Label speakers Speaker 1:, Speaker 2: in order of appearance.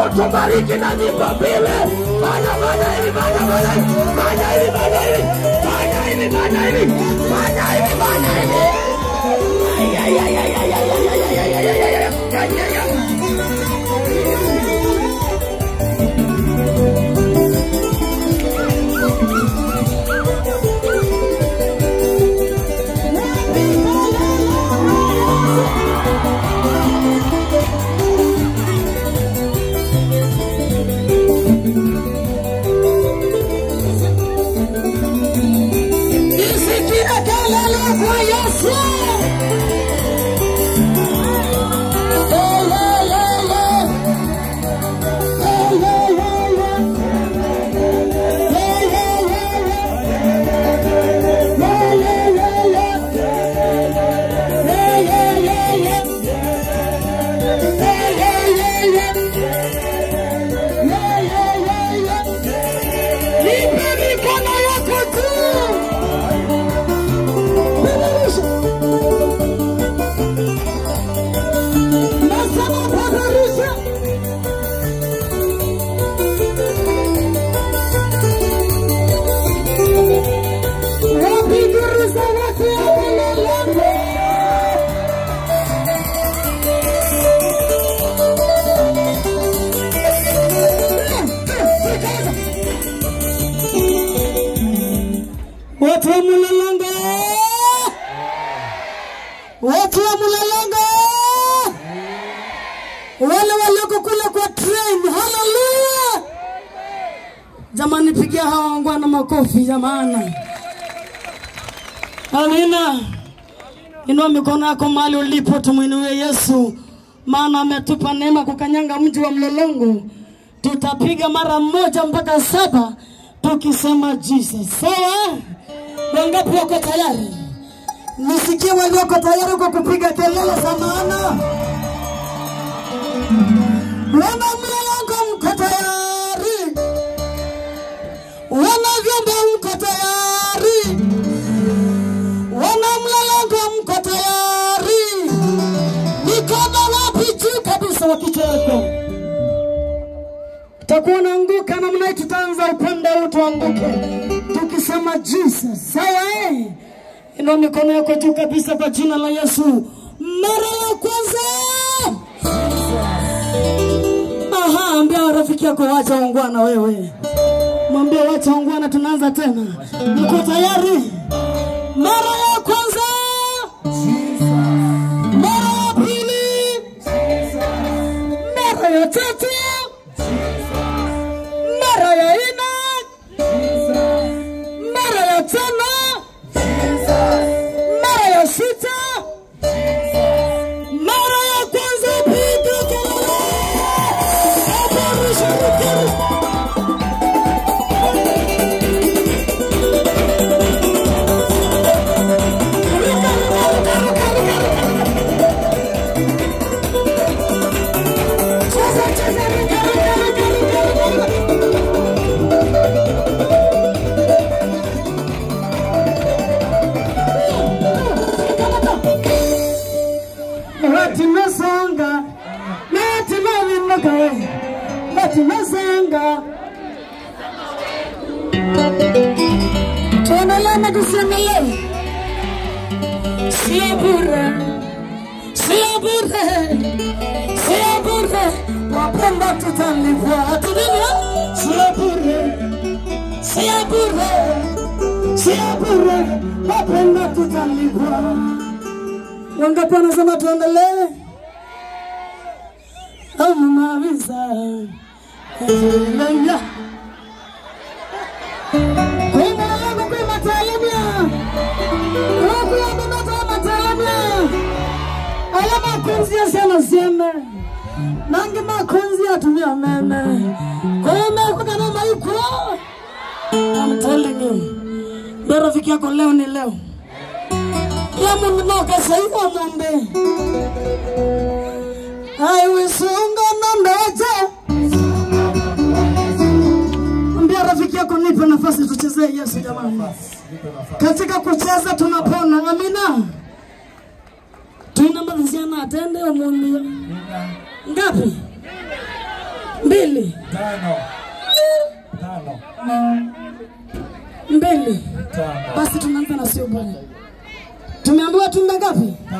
Speaker 1: utubariki na nyimbo mbili. Fanya fanya hivi, fanya fanya hivi, fanya hivi, fanya hivi, fanya hivi, fanya hivi, fanya hivi, fanya hivi. Ay, ay, ay, ay, ay, ay, ay, ay, ay, ay, ay, ay, ay, ay, ay, ay. Nisikie kelele kwa Yesu. Nipe mikono yako juu. Nasema peperusha. Wapigiriza watu wa Mlolongo. Watu wa Mlolongo. Watu wa Mlolongo. Wale walioko kule kwa train. Haleluya. Jamani pigia hawa wangwana makofi jamani. Amina. Inua mikono yako mahali ulipo, tumwinue Yesu, maana ametupa neema kukanyanga mji wa Mlolongo. Tutapiga mara moja mpaka saba tukisema Jesus. Sawa? Wangapi wako tayari? Nisikie walioko tayari kwa kupiga kelele za maana. Wana Mlolongo mko tayari? Wana vyombo mko tayari? Wana Mlolongo mko tayari? Mikono wapi juu kabisa wa kichwa yako. Utakuwa unaanguka namna hii, tutaanza upande huu tuanguke, tukisema Jesus. Sawa eh? Inua mikono yako juu kabisa kwa jina la Yesu. Mara ya kwanza. Aha, ambia rafiki yako wacha ungwana wewe. Mwambie wacha ungwana, tunaanza tena. Mko tayari? Mara ya kwanza. Mara ya pili. Mara ya tatu. Mara ya nne. Mara ya tano. Mara ya sita. Mara ya kwanza piga kelele. Habarisha mkeri. Ruka, ruka, ruka, ruka, ruka, ruka. Cheza, cheza, ruka, ruka, ruka, ruka, ruka, ruka. Ati nasonga, nati navinuka we, ati nasonga. Tuendelee na tusiendelee? Sio bure, sio bure, sio bure, wapenda tutalipwa. Ati nini? Sio bure, sio bure, sio bure, wapenda tutalipwa. Wangapi wanasema tuendelee? Au mnaweza? Haleluya. Kuimba yangu kuimba talimia. Huku ya baba matalimia. Alama kunzi ya sana sieme. Nangi makunzi ya tumia meme. Kuime kuka mama yuko. I'm telling you. Ndio rafiki yako leo ni leo ya mundu nokasaiwa munde aiwisunga nandoje ambia rafiki yako nipe nafasi tuchezee yesu jamani katika kucheza tunapona amina tuinambaziana atende omundu ngapi mbili
Speaker 2: tano tano
Speaker 1: mbili
Speaker 2: tano
Speaker 1: basi tunaanza na sio bwana tumeambiwa tunda ngapi